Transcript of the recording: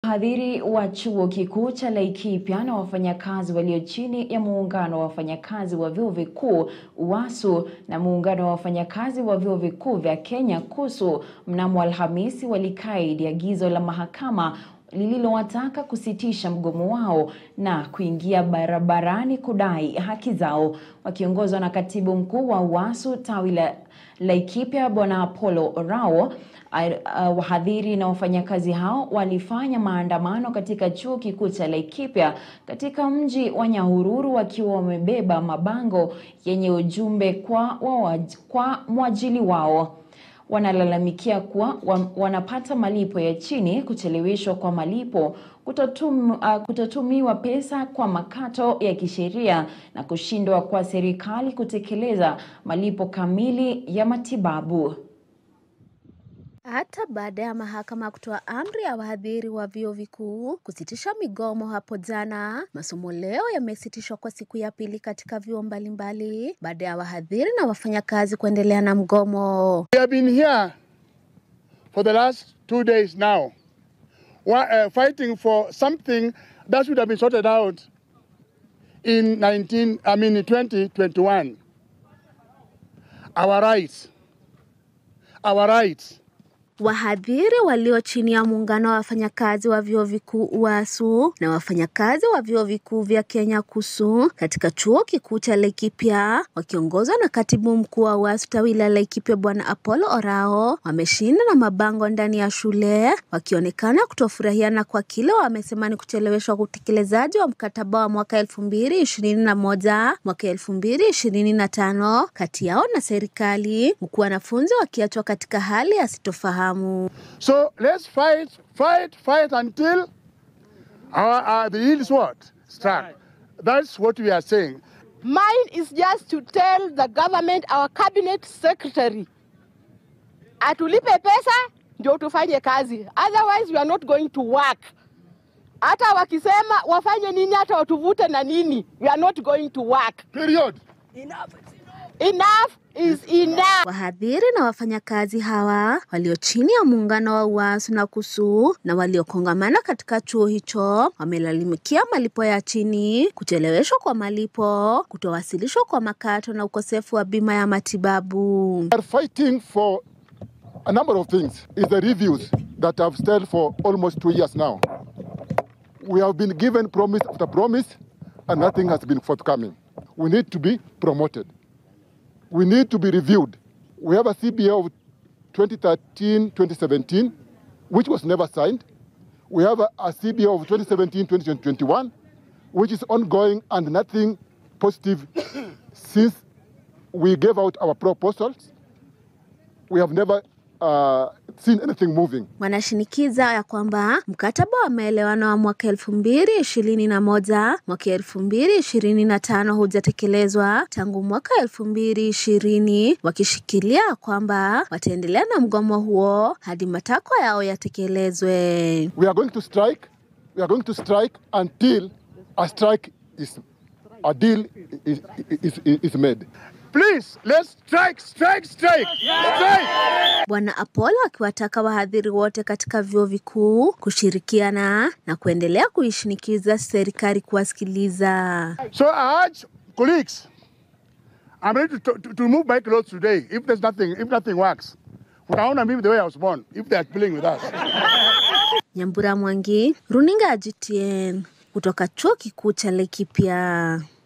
Wahadhiri wa chuo kikuu cha Laikipia na wafanyakazi walio chini ya muungano wa wafanyakazi wa vyuo vikuu UASU na muungano wa wafanyakazi wa vyuo vikuu vya Kenya KUSU mnamo Alhamisi walikaidi agizo la mahakama lililowataka kusitisha mgomo wao na kuingia barabarani kudai haki zao. Wakiongozwa na katibu mkuu wa UASU tawi la Laikipia Bwana Apollo Orao, Uh, wahadhiri na wafanyakazi hao walifanya maandamano katika chuo kikuu cha Laikipia katika mji wa Nyahururu wakiwa wamebeba mabango yenye ujumbe kwa, wawaj, kwa mwajili wao. Wanalalamikia kuwa wanapata malipo ya chini, kucheleweshwa kwa malipo, kutotum, uh, kutotumiwa pesa kwa makato ya kisheria na kushindwa kwa serikali kutekeleza malipo kamili ya matibabu. Hata baada ya mahakama kutoa amri ya wahadhiri wa vyuo vikuu kusitisha migomo hapo jana, masomo leo yamesitishwa kwa siku ya pili katika vyuo mbalimbali baada ya wahadhiri na wafanyakazi kuendelea na mgomo. We have been here for the last two days now uh, fighting for something that should have been sorted out in 19, I mean 2021. Our rights. Our rights. Wahadhiri walio chini ya muungano wa wafanyakazi wa vyuo vikuu UASU na wafanyakazi wa vyuo vikuu vya Kenya KUSU katika chuo kikuu cha Laikipia wakiongozwa na katibu mkuu wa UASU tawi la Laikipia Bwana Apollo Orao wameshinda na mabango ndani ya shule wakionekana kutofurahiana kwa kile wamesema ni kucheleweshwa utekelezaji wa mkataba wa mwaka elfu mbili ishirini na moja mwaka elfu mbili ishirini na tano kati yao na serikali huku wanafunzi wakiachwa katika hali ya sitofahamu. So let's fight, fight, fight until our, uh, the yield is what? Struck. That's what we are saying. Mine is just to tell the government, our cabinet secretary, atulipe pesa ndio tufanye kazi, otherwise we are not going to work. Hata wakisema wafanye nini, hata watuvute na nini, we are not going to work. Period. Enough. Enough is enough. Wahadhiri na wafanyakazi hawa walio chini ya muungano wa UASU na KUSU na waliokongamana katika chuo hicho wamelalamikia malipo ya chini, kucheleweshwa kwa malipo, kutowasilishwa kwa makato na ukosefu wa bima ya matibabu. We are fighting for a number of things. Is the reviews that have stayed for almost two years now. We have been given promise after promise and nothing has been forthcoming. We need to be promoted. we need to be reviewed. We have a CBA of 2013-2017, which was never signed. We have a, a CBA of 2017-2021, which is ongoing and nothing positive since we gave out our proposals. We have never uh, seen anything moving. Wanashinikiza ya kwamba mkataba wa maelewano wa mwaka elfu mbili ishirini na moja mwaka elfu mbili ishirini na tano hujatekelezwa tangu mwaka elfu mbili ishirini wakishikilia kwamba wataendelea na mgomo huo hadi matakwa yao yatekelezwe. We are going to strike. We are going to strike until a strike is a deal is, is, is, is made. Please, let's strike, strike, strike, strike. Bwana Apollo akiwataka wahadhiri wote katika vyuo vikuu kushirikiana na kuendelea kuishinikiza serikali kuwasikiliza. So I urge colleagues, I'm ready to, to, to move my clothes today if there's nothing, if nothing works. Utaona mimi the way I was born, if they are playing with us. Nyambura Mwangi, runinga ya GTN kutoka chuo kikuu cha Laikipia.